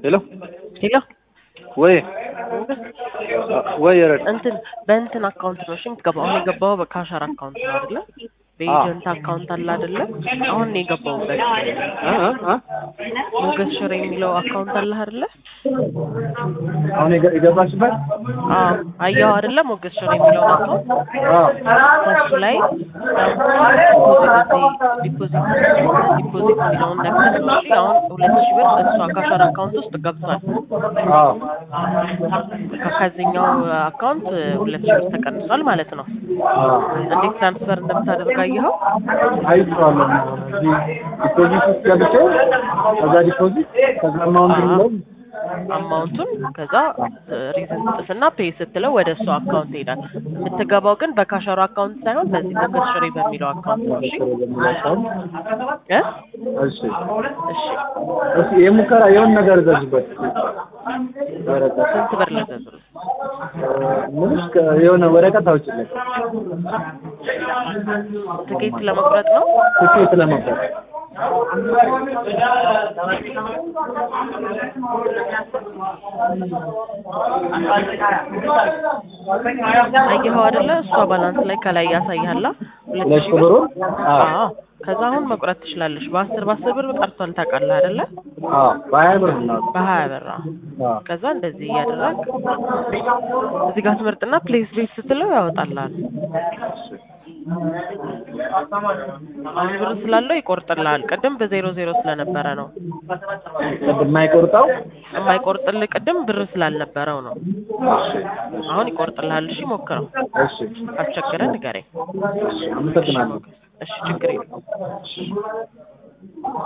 ሄሎ ሄሎ ወይ ወይ ረድ እንትን በእንትን አካውንት ነው እሺ የምትገባው። አሁን የገባው በካሸር አካውንት ነው አይደለ? በኤጀንት አካውንት አለ አይደለ? አሁን ነው የገባውበት። አ አ ሞገስ ሽሬ የሚለው አካውንት አለ አይደለ? አሁን የገ- የገባችበት አዎ አየኸው አይደለ? ሞገስ ሽሬ የሚለውን አካውንት አዎ ከሱ ላይ ዲፖዚት ዲፖዚት የሚለውን ነክተህ ነው እሺ። አሁን ሁለት ሺህ ብር እሷ ካሸር አካውንት ውስጥ ገብቷል። አዎ ከዚህኛው አካውንት ሁለት ሺህ ብር ተቀንሷል ማለት ነው። አዎ እንዴት ትራንስፈር እንደምታደርግ አየኸው? አይቼዋለሁ። እዚህ ዲፖዚት ውስጥ ገብቼ ከዛ ዲፖዚት ከዛ አማውንት የሚለው አማውንቱን ከዛ ሪዝን ጥስና ፔይ ስትለው ወደ እሱ አካውንት ይሄዳል። የምትገባው ግን በካሸሩ አካውንት ሳይሆን በዚህ ሞገስ ሽሬ በሚለው አካውንት ነው። እሺ እ እሺ እሺ እሺ የሙከራ የሆነ ነገር ዘዝበት ወረቀት ስንት ብር ልዘዝልህ? ምንሽ የሆነ ወረቀት አውጭለት ትኬት ለመቁረጥ ነው። ትኬት ለመቁረጥ አየኸው አይደለ? እሷ ባላንስ ላይ ከላይ ያሳይሃላ ሁለት ሁለት ሺህ ሺህ ብር። ብሩን አዎ አዎ ከዛ አሁን መቁረጥ ትችላለሽ። በአስር በአስር ብር ቀርቷል ታውቃለህ አይደለ? አዎ በሀያ ብር ነው በሀያ ብር አዎ። አዎ ከዛ እንደዚህ እያደረግ እዚህ ጋር ትመርጥና ፕሌስ ቤት ስትለው ያወጣልሃል። አሁን ብር ስላለው ይቆርጥልሃል። ቅድም በዜሮ ዜሮ ስለነበረ ነው ቅድም የማይቆርጠው የማይቆርጥልህ። ቅድም ብር ስላልነበረው ነው። አሁን ይቆርጥልሃል። እሺ ሞክረው። እሺ አስቸገረ ንገረኝ። አመሰግናለሁ እሺ ችግር የለውም።